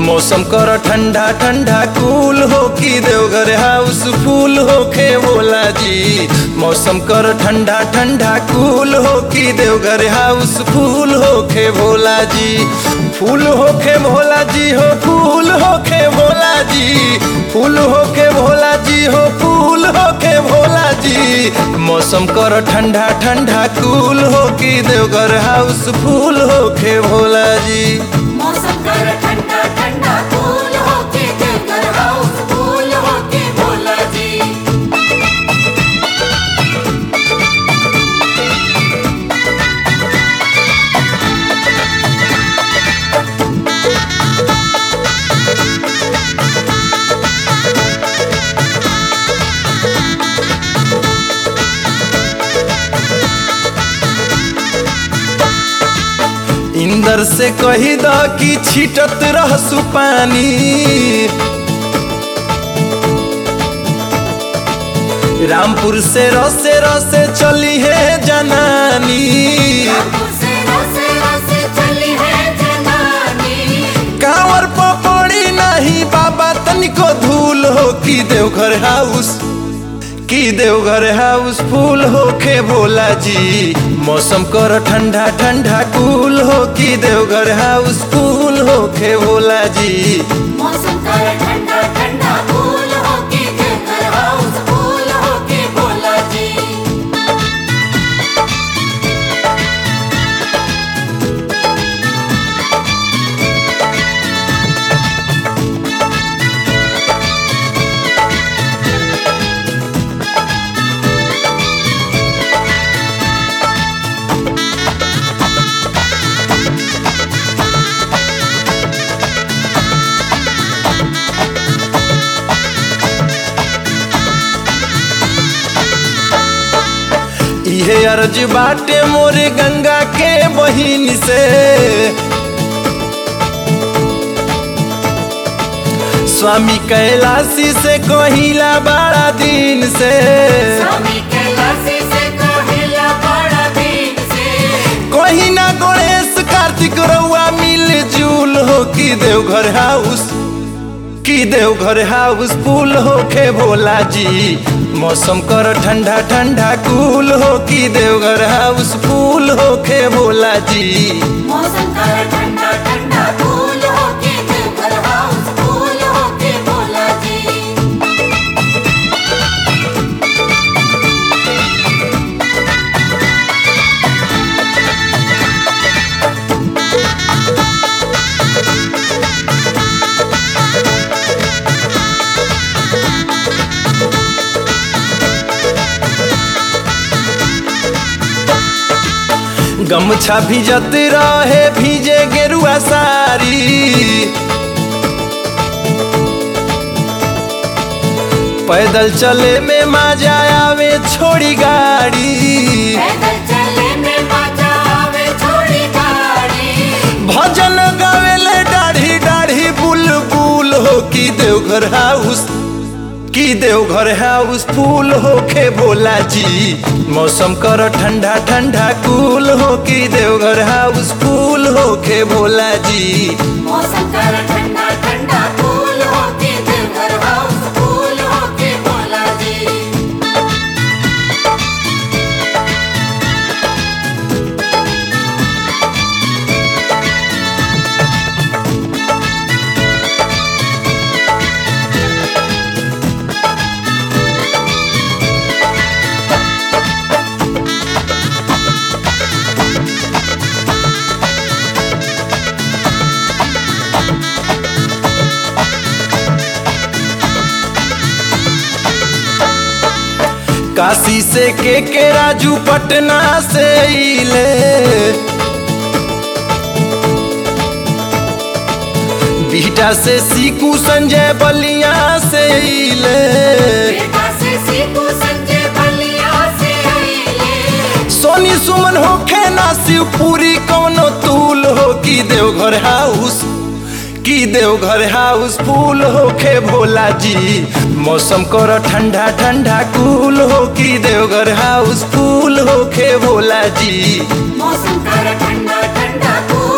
मौसम कर ठंडा ठंडा कूल हो कि देवघर हाउस फूल होखे भोला जी मौसम कर ठंडा ठंडा कूल हो कि देवघर हाउस फूल होखे भोला जी फूल होखे भोला जी हो फूल होखे भोला जी फूल होखे भोला जी हो फूल होखे भोला जी मौसम कर ठंडा ठंडा कूल हो कि देवघर हाउस फूल होखे भोला जी मौसम कर ठंडा ठंडा कूल होके देवघर हाउस फूल होके भोला जी इंदर से कही द कि छिटत रहसु पानी रामपुर से रसे रसे चली है जनानी रामपुर से रसे रसे चली है जनानी कांवर पपड़ी नहीं बाबा तनिको धूल हो कि देवघर हाउस की देवघर हाउस फूल होखे भोला जी मौसम कर ठंडा ठंडा कूल हो कि देवघर हाउस फूल होखे भोला जी मौसम कर ठंडा ठंडा कूल होके देवघर हाउस फूल होके भोला जी इहे अर्ज बाटे मोरे गंगा के बहिन से स्वामी कैलाशी से कहिला बड़ा दिन से स्वामी कैलाशी से कहिला बड़ा दिन से कहीं ना गणेश कार्तिक रउआ मिल जुल हो कि देवघर हाउस कि देवघर हाउस फूल होखे भोला जी मौसम कर ठंडा ठंडा कूल हो कि देवघर हाउस फूल होखे भोला जी मौसम कर ठंडा ठंडा कूल होके देवघर हाउस फूल होके भोला जी गमछा भिजत रहे भीजे गेरुआ सारी पैदल चले में मजा आवे छोड़ी गाड़ी पैदल चले में मजा आवे छोड़ी गाड़ी भजन गावेले दाढ़ी दाढ़ी बुलबुल हो कि देवघर हाउस कि देवघर हाउस फूल होखे भोला जी मौसम कर ठंडा ठंडा कूल हो कि देवघर हाउस फूल होखे भोला जी मौसम कर ठंडा ठंडा कूल होके देवघर हाउस फूल होके भोला जी काशी से के के राजू पटना से इले बीटा से सीकू संजय बलिया से इले बेटा से सीखू संजय बलिया से आइले सोनी सुमन होखे ना शिवपुरी कौनो तूल हो कि देवघर हाउस कि देवघर हाउस फूल होखे भोला जी मौसम कर ठंडा ठंडा कूल हो कि देवघर हाउस फूल होखे भोला जी मौसम कर ठंडा ठंडा कूल